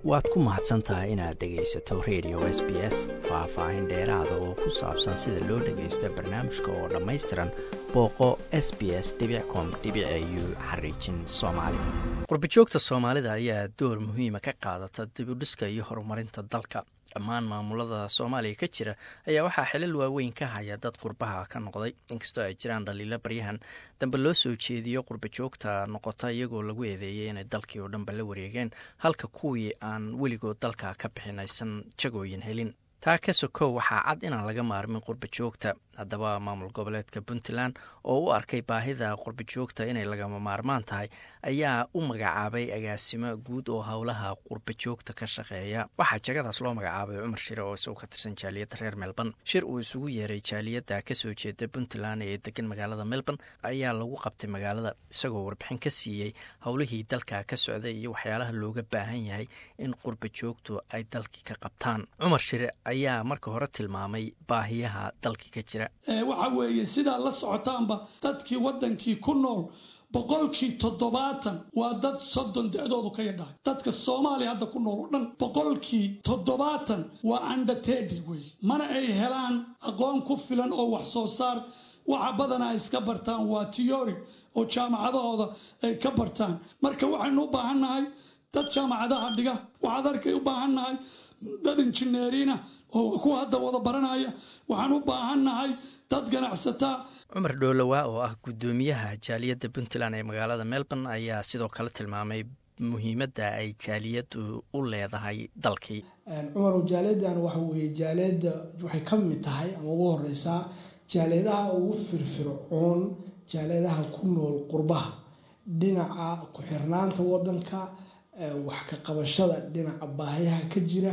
waad ku mahadsan tahay inaad dhegaysato radio s b s faah-faahin dheeraada oo ku saabsan sida loo dhagaysto barnaamijka oo dhammaystiran booqo s b s com u xariijin soomaali qurbajoogta soomaalida ayaa door muhiima ka qaadata dibudhiska iyo horumarinta dalka dhammaan maamulada soomaaliya ka jira ayaa waxaa xilal waaweyn ka haya dad qurbaha ka noqday inkastoo ay jiraan dhaliilo baryahan dambe loo soo jeediyo qurbajoogta noqota iyagoo lagu eedeeyay inay dalkii oo dhanba la wareegeen halka kuwii aan weligood dalka ka bixin aysan jagooyin helin taa ka sokow waxaa cad inaan laga maarmin qurbajoogta haddaba maamul goboleedka puntland oo u arkay baahida qurbajoogta inay lagama maarmaan tahay ayaa u magacaabay agaasimo guud oo howlaha qurbajoogta ka shaqeeya waxaa jagadaas loo magacaabay cumar shire oo isagoo ka tirsan jaaliyadda reer melbourne shir uu isugu yeeray jaaliyadda kasoo jeeda puntland ee degan magaalada melbourne ayaa lagu qabtay magaalada isagoo warbixin ka siiyey howlihii dalka ka socday iyo waxyaalaha looga baahan yahay in qurbajoogtu ay dalkii ka qabtaan cumar shire ayaa marka hore tilmaamay baahiyaha dalkii ka jira waxa weeye sidaa la socotaanba dadkii waddankii ku nool boqolkii toddobaatan waa dad soddon da-doodu ka yadhahay dadka soomaaliya hadda ku nool oo dhan boqolkii toddobaatan waa undertedi wey mana ay helaan aqoon ku filan oo wax soo saar waxa badanaa iska bartaan waa tiyori oo jaamacadahooda ay ka bartaan marka waxaynu u baahannahay dad jaamacadaha dhiga waxaad arkay u baahannahay dad injineeriina oo kuwa hadda wada baranaya waxaan u baahannahay dad ganacsataa cumar dhoolowaa oo ah guddoomiyaha jaaliyadda puntland ee magaalada melbourne ayaa sidoo kale tilmaamay muhiimadda ay jaaliyaddu u leedahay dalkii cumar jaaliyadan waxa weye jaaliyadda waxay ka mid tahay ama ugu horeysaa jaaliyadaha ugu firfircoon jaaliyadaha ku nool qurbaha dhinaca ku-xirnaanta wadanka wax ka qabashada dhinaca baahiyaha ka jira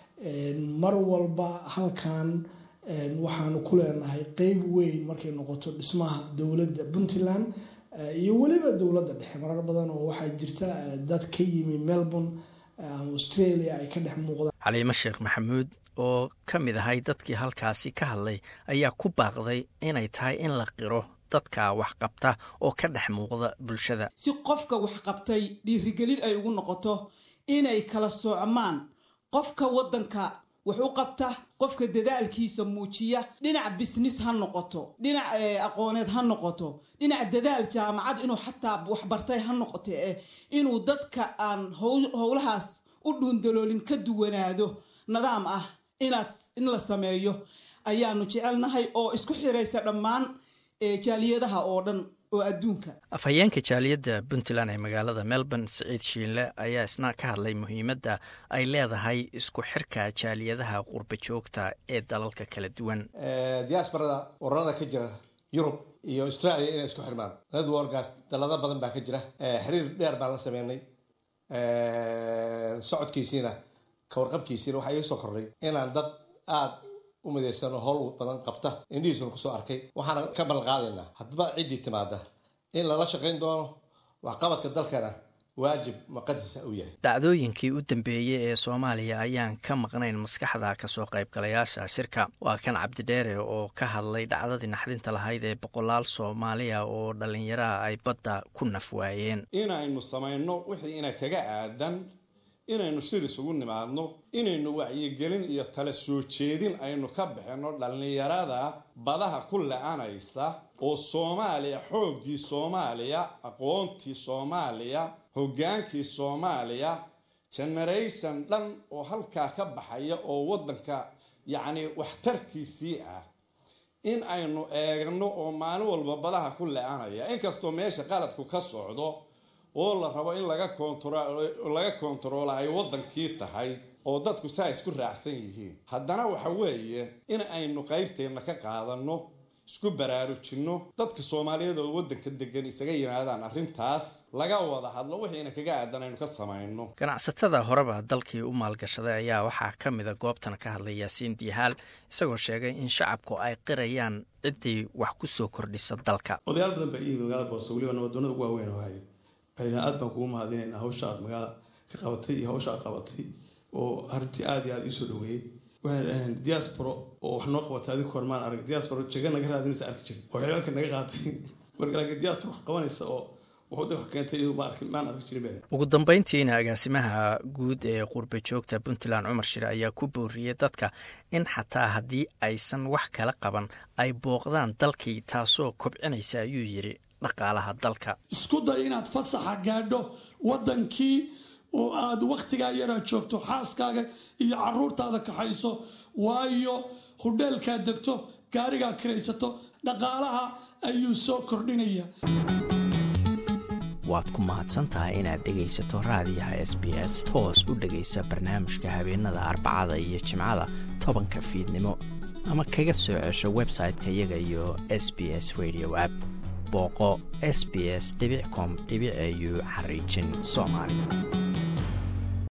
mar walba halkan waxaanu ku leenahay qeyb weyn markay noqoto dhismaha dowladda puntland iyo weliba dowladda dhexe marar badan oo waxaa jirta dad ka yimi melbourne australia ay ka dhex muuqdaan caliimo sheekh maxamuud oo ka mid ahay dadkii halkaasi ka hadlay ayaa ku baaqday inay tahay in la qiro dadka waxqabta oo ka dhex muuqda bulshada si qofka waxqabtay dhiirigelin ay ugu noqoto inay kala soocmaan qofka waddanka wax u qabta qofka dadaalkiisa muujiya dhinac bisnis ha noqoto dhinac aqooneed ha noqoto dhinac dadaal jaamacad inuu xataa waxbartay ha noqoto eh inuu dadka aan howlahaas u dhuundaloolin ka duwanaado nidaam ah inaad in la sameeyo ayaanu jecelnahay oo isku xiraysa dhammaan jaaliyadaha oo dhan oo adduunka afhayeenka jaaliyadda puntland ee magaalada melbourne siciid shiinle ayaa isna ka hadlay muhiimadda ay leedahay isku xirka jaaliyadaha qurba joogta ee dalalka kala duwan diaasbarada ururada ka jira yurub iyo australia inay isku xirmaan networkaas dalado badan baa ka jira xiriir dheer baan la sameynay socodkiisiina kawarqabkiisiina waxaa iga soo kordhay inaan dad aada u midaysano howl badan qabta indhihiisuna kusoo arkay waxaana ka ballan qaadaynaa haddaba ciddii timaada in lala shaqayn doono waxqabadka dalkana waajib maqadiisa uu yahay dhacdooyinkii u dambeeyey ee soomaaliya ayaan ka maqnayn maskaxda kasoo qaybgalayaasha shirka waa kan cabdidheere oo ka hadlay dhacdadii naxdinta lahayd ee boqolaal soomaaliya oo dhallinyaraha ay badda ku naf waayeen inaynu samayno wixii ina kaga aadan inaynu shir isugu nimaadno inaynu wacyigelin iyo tala soo jeedin aynu ka bixinno dhallinyarada badaha ku la-anaysa oo soomaaliya xooggii soomaaliya aqoontii soomaaliya hoggaankii soomaaliya generation dhan oo halkaa ka baxaya oo waddanka yacni waxtarkiisii ah in aynu eegno oo maalin walba badaha ku la-anaya inkastoo meesha qaladku ka socdo oo la rabo in laga laga kontaroolo ay waddankii tahay oo dadku saa isku raacsan yihiin haddana waxa weeye in aynu qaybteenna ka qaadanno isku baraarujinno dadka soomaaliyeed oo waddanka degan isaga yimaadaan arrintaas laga wada hadlo wixiina kaga aadan aynu ka samayno ganacsatada horeba dalkii u maalgashaday ayaa waxaa ka mida goobtan ka hadlay yaasiin diihaal isagoo sheegay in shacabku ay qirayaan ciddii wax ku soo kordhisa dalka odayaal badan baa iyimi magaalada booso weliba nabadoonada ugu waaweyn oo hayo waxayna aad baan kugu mahadinaynaa hawsha aad magaala ka qabatay iyo hawsha aad qabatay oo arrintii aada iyo aada iisoo dhaweeyey waxay dhaheen diasporo oo wax noo qabatay adig hormaan arag diasporo jega naga raadinaysa arki jir oo xeelka naga qaatay marka laakiin diasporo wax qabanaysa oo wuxuu keentay maan arki jirin ugu dambeyntiina agaasimaha guud ee qurba joogta puntland cumar shire ayaa ku booriyey dadka in xataa haddii aysan wax kala qaban ay booqdaan dalkii taasoo kobcinaysa ayuu yidhi dhaqaalaha dalka isku day inaad fasaxa gaadho waddankii oo aad wakhtigaa yaraa joogto xaaskaaga iyo caruurtaada kaxayso waayo hudheelkaad degto gaarigaa kiraysato dhaqaalaha ayuu soo kordhinaya waad ku mahadsan tahay inaad dhegaysato raadiyaha s b s toos u dhegaysa barnaamijka habeenada arbacada iyo jimcada tobanka fiidnimo ama kaga soo cesho website-ka iyaga iyo s b s radio app booqo s b s com au xariijin soomaali